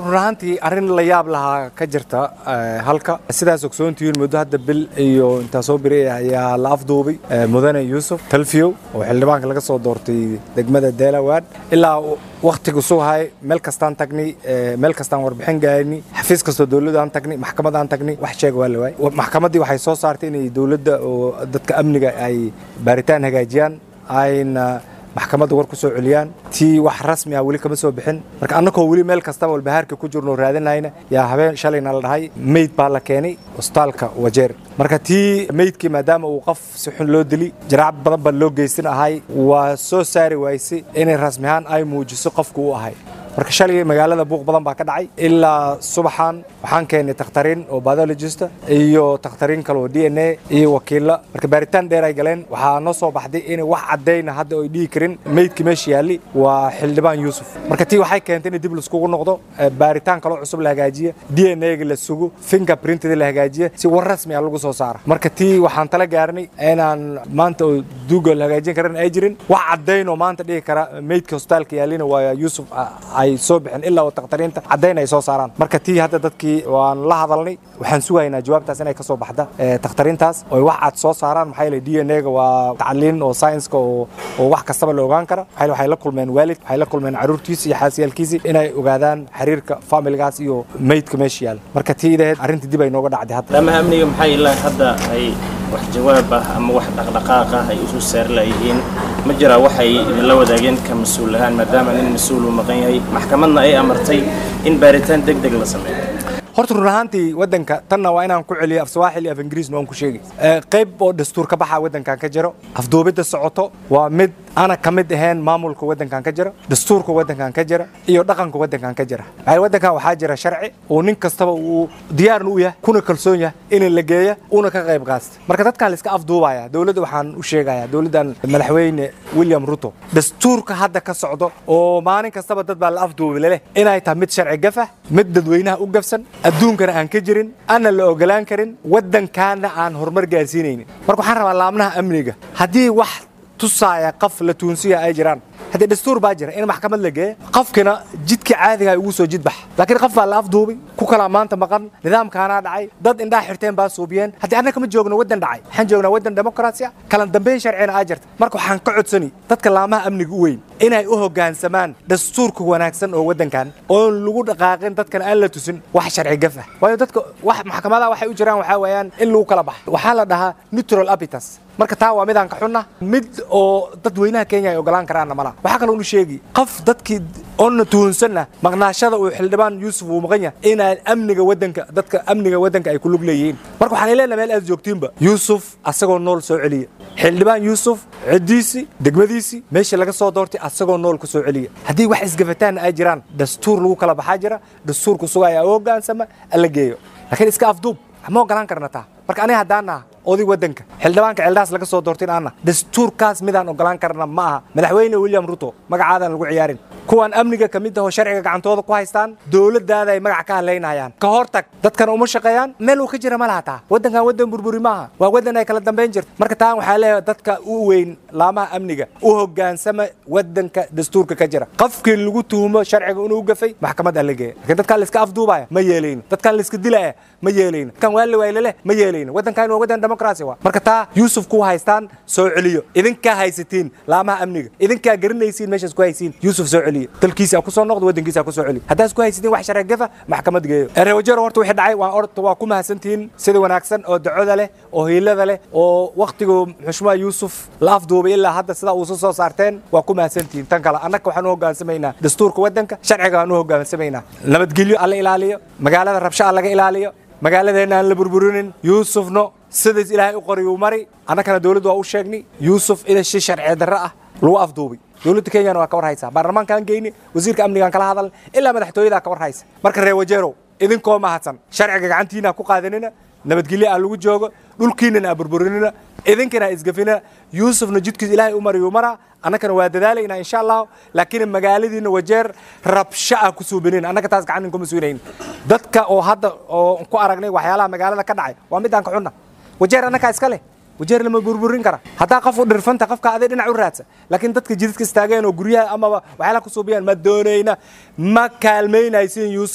run ahaantii arrin la yaab lahaa ka jirta halka sidaas ogsoontihiin muddo hadda bil iyo intaa soo biri ayaa la afduubay mudane yuusuf talfiyow oo xildhibaanka laga soo doortay degmada delawad ilaa wakhtigu sugahay meel kastaan tagnay meel kastaan warbixin gaarni xafiis kastoo dowladda aan tagnay maxkamad aan tagnay wax sheega waa la waayay maxkamaddii waxay soo saartay inay dowladda oo dadka amniga ay baaritaan hagaajiyaan ayna maxkamadda war ku soo celiyaan tii wax rasmi ah weli kama soo bixin marka annagoo weli meel kastaba walbahaarka ku jirno raadinayna yaa habeen shalayna la dhahay meyd baa la keenay hosbitaalka wajeer marka tii meydkii maadaama uu qof si xun loo dili jaraac badan baa loo geysan ahay waa soo saari waysay inay rasmi ahaan ay muujiso qofku u ahay marka shalay magaalada buuq badan baa ka dhacay ilaa subaxan waxaan keenay takhtariin oo biologista iyo takhtariin kale oo d n a iyo wakiilla marka baaritaan dheer ay galeen waxaa noo soo baxday inay wax caddayna hadda oy dhihi karin meydkii meesha yaalli waa xildhibaan yuusuf marka tii waxay keentay in dib laiskugu noqdo baaritaan kaloo cusub la hagaajiya d n a ga la sugo finger printida la hagaajiya si war rasmi ah lagu soo saara marka tii waxaan tala gaarnay inaan maanta oo duuga la hagaajin karan ay jirin wax caddayn oo maanta dhihi kara meydka hosbitaalka yaallina waa yuusuf ay soo bixin ilaa oo takhtariinta caddayn ay soo saaraan marka tii hadda dadkii waan la hadalnay waxaan sugaynaa jawaabtaas inay ka soo baxda takhtariintaas oo wax cad soo saaraan maxaa yeelay d n a ga waa tacliin oo saynska oo oo wax kastaba la ogaan kara maxaa waxay la kulmeen waalid waxay la kulmeen caruurtiisi iyo xaasiyaalkiisi inay ogaadaan xiriirka familigaas iyo meydka meesha yaal marka tii ideed arrintii dib ay nooga dhacday hadda dhamma amniga maxaa ilaa hadda ay wax jawaab ah ama wax dhaqdhaqaaq ah ay usoo saari layihiin ma jiraa waxay idinla wadaageen ka mas-uul ahaan maadaama nin mas-uul uu maqan yahay maxkamadna ay amartay in baaritaan deg deg la sameeyo horta run ahaantii waddanka tanna waa inaan ku celiyo af sawaaxil iyo af ingiriisna waan ku sheegay qayb oo dastuur ka baxa waddankan ka jiro afduubidda socoto waa mid ana ka mid ahayn maamulka waddankan ka jira dastuurka waddankan ka jira iyo dhaqanka waddankan ka jira maxaa waddankan waxaa jira sharci oo nin kastaba uu diyaarna u yahay kuna kalsoon yahay in la geeya una ka qayb qaasta marka dadkan la iska afduubaya dowladda waxaan u sheegayaa dowladdan madaxweyne william ruto dastuurka hadda ka socdo oo maalin kastaba dad baa la afduubi leleh inay tahay mid sharci gafah mid dadweynaha u gafsan adduunkana aan ka jirin ana la ogolaan karin waddankaana aan horumar gaarsiinaynin marka waxaan rabaa laabnaha amniga haddii wax tusaaya qof la tuunsiya ay jiraan haddii dastuur baa jira in maxkamad la geeya qofkina jidka caadiga ay ugu soo jidbax laakiin qof baa la afduubay ku kalaa maanta maqan nidaamkaanaa dhacay dad indhaha xirteen baa suubiyeen haddii annaga ma joogno waddan dhacay waxaan joognaa waddan demokrasi ah kalan dambeyn sharcina aa jirta marka waxaan ka codsani dadka laamaha amniga u weyn inay u hoggaansamaan dastuurka wanaagsan oo waddankan oon lagu dhaqaaqin dadkan aan la tusin wax sharci gaf ah waayo dadka wax maxkamadaha waxay u jiraan waxaa weeyaan in lagu kala baxo waxaa la dhahaa neutral abitas marka taa waa midaan ka xunna mid oo dadweynaha kenya ay ogolaan karaanna malaha waxaa kaloo nu sheegi qof dadkii oonna tuhunsanna maqnaashada uu xildhibaan yuusuf uu maqan yahay inaan amniga waddanka dadka amniga waddanka ay ku lug leeyihiin marka waxaan leenahay meel aad joogtiinba yuusuf asagoo nool soo celiya xildhibaan yuusuf ciddiisii degmadiisii meeshii laga soo doortay asagoo nool ku soo celiya haddii wax isgafataanna ay jiraan dastuur lagu kala baxaa jira dastuurku sugaya oo hoggaansama alla geeyo laakiin iska afduub ma ogolaan karna taa marka aniga haddaan naha oday waddanka xildhibaanka ceeldahaas laga soo doortin aanna dastuurkaas midaan ogolaan karna ma aha madaxweyne william ruto magacaadan lagu ciyaarin kuwaan amniga ka mid ahoo sharciga gacantooda ku haystaan dowladdaada ay magac ka hadlaynayaan ka hor tag dadkan uma shaqeeyaan meel uu ka jira ma laha taa waddankan waddan burburi maaha waa waddan ay kala dambayn jirta marka taan waxaa leeyahay dadka u weyn laamaha amniga u hoggaansama waddanka dastuurka ka jira qofkii lagu tuhumo sharciga inuu gafay maxkamadda la geeya laakiin dadkan layska afduubaya ma yeelayno dadkan layska dilaya ma yeelayno dadkan waa la wayleleh ma yeelayno waddankan waa waddan demokrasi waa marka taa yuusuf ku haystaan soo celiyo idinkaa haysatiin laamaha amniga idinkaa garanaysiin meeshaas ku haysiin yuusuf soo celiyo dalkiisa ku soo noqdo waddankiisa ku soo celiyo haddaas ku haysatiin wax sharci gafa maxkamad geeyo reewajero horta wixii dhacay waa orta waa ku mahadsantihiin sida wanaagsan oo dacoda leh oo hiilada leh oo wakhtigu xushmaa yuusuf la afduubay ilaa hadda sida uusu soo saarteen waa ku mahadsantihiin tan kale annaga waxaan u hoggaansamaynaa dastuurka waddanka sharciga aan u hoggaansamaynaa nabadgelyo alla ilaaliyo magaalada rabsha aan laga ilaaliyo magaaladeenna aan la burburinin yuusufno sidaas ilaahay u qoriy uu mari annagana dowladdu waa u sheegnay yuusuf ina si sharci darro ah lagu afduubay dowladda kenyana waa ka war haysaa baarlamaankaan geyni wasiirka amnigaan kala hadal ilaa madaxtooyadaa ka war haysa marka reer wajeerow idinkoo mahadsan sharciga gacantiina ku qaadanina nabadgelyo aan lagu joogo dhulkiinana aan burburinina idinkana aan isgafina yuusufna jidkiis ilaahay u mariyuu maraa annagana waa dadaalaynaa insha allahu laakiin magaaladiina wajeer rabsho ah ku suubinin annaga taas gacanin kuma suunayn dadka oo hadda oo ku aragnay waxyaalaha magaalada ka dhacay waa midaan ka xunna wajeer annagaa iska leh wajeer lama burburin kara haddaa qof u dhirfanta qofka aday dhinac u raadsa laakiin dadka jidadka istaageen oo guryaha amaba waxyaalaha ku suubiyaan ma doonayna ma kaalmaynaysin yuusuf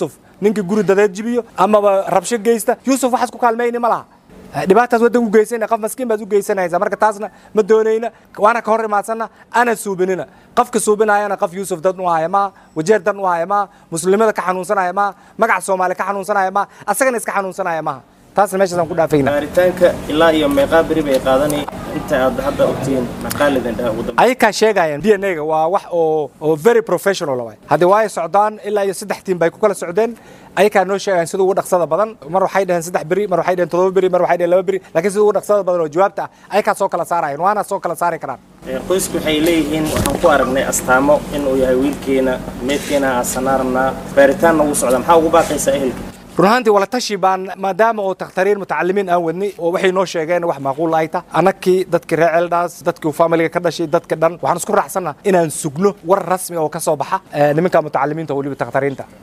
ninkii guri dadeed jibiyo amaba rabsho geysta yuusuf waxaas ku kaalmayni ma laha dhibaataas waddan u geysana qof maskiin baad u geysanaysa marka taasna ma doonayna waana ka hor imaadsanna ana suubinina qofka suubinayana qof yuusuf dad u haya maa wajeer dan u haya maa muslimada ka xanuunsanaya maa magaca soomaali ka xanuunsanaya maa asagana iska xanuunsanaya maaha taasna meeshaasaan ku dhaafayna baaritaanka ilaa iyo meeqaa beri bay qaadanay inta aad hadda ogtihiin maqaalidin dhaha ugu dambe ayakaa sheegayaan d n a-ga waa wax oo oo very professional waay haddii waayo socdaan ilaa iyo saddex tiim bay ku kala socdeen ayakaa noo sheegayan sida ugu dhaqsada badan mar waxay dhaheen saddex beri mar waxay dhaheen todoba beri mar waxay dhaheen laba beri laakiin sida ugu dhaqsada badan oo jawaabta ah ayakaa soo kala saarayan waana soo kala saari karaan qoysku waxay leeyihiin waxaan ku aragnay astaamo inuu yahay wiilkeena meedkeena aasanaa rabnaa baaritaanna wuu socdaa maxaa ugu baaqaysaa ehelka run ahaantii wala tashi baan maadaama oo takhtariin mutacalimiin aan wadnay oo waxay noo sheegeen wax macquul ay tah annagkii dadkii reer ceeldhaas dadkii familiga ka dhashay dadka dhan waxaan isku raacsannaa inaan sugno war rasmi oo ka soo baxa nimanka mutacalimiinta weliba takhtariinta